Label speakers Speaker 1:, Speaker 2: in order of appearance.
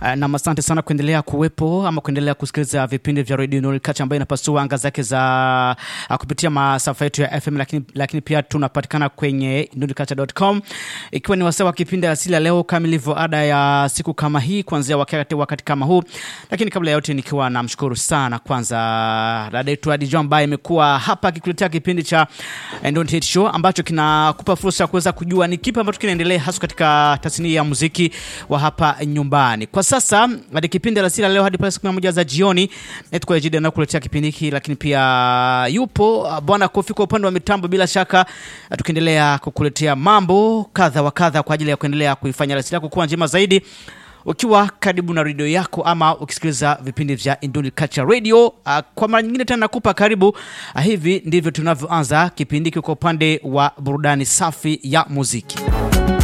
Speaker 1: Uh, na asante sana kuendelea kuwepo ama kuendelea kusikiliza vipindi vya Radio Nuru Culture ambayo inapasua anga zake za uh, kupitia masafa yetu ya FM, lakini, lakini pia tunapatikana kwenye nurculture.com, ikiwa ni wasaa wa kipindi asili ya leo kama ilivyo ada ya siku kama hii kuanzia wakati, wakati kama huu. Lakini kabla ya yote, nikiwa namshukuru sana kwanza dada yetu Adijo ambaye imekuwa hapa akikuletea kipindi cha Don't Hate Show ambacho kinakupa fursa ya kuweza kujua ni kipi ambacho kinaendelea hasa katika tasnia ya muziki wa hapa nyumbani kwa sasa hadi kipindi alasiri leo hadi pale saa kumi na moja za jioni tuko Ejida na kuletea kipindi hiki, lakini pia yupo bwana Kofi kwa upande wa mitambo, bila shaka tukiendelea kukuletea mambo kadha wa kadha kwa ajili ya kuendelea kuifanya alasiri yako kuwa njema zaidi ukiwa karibu na redio yako ama ukisikiliza vipindi vya Induni Culture Radio. Uh, kwa mara nyingine tena nakupa karibu. Uh, hivi ndivyo tunavyoanza kipindi hiki kwa upande wa burudani safi ya muziki.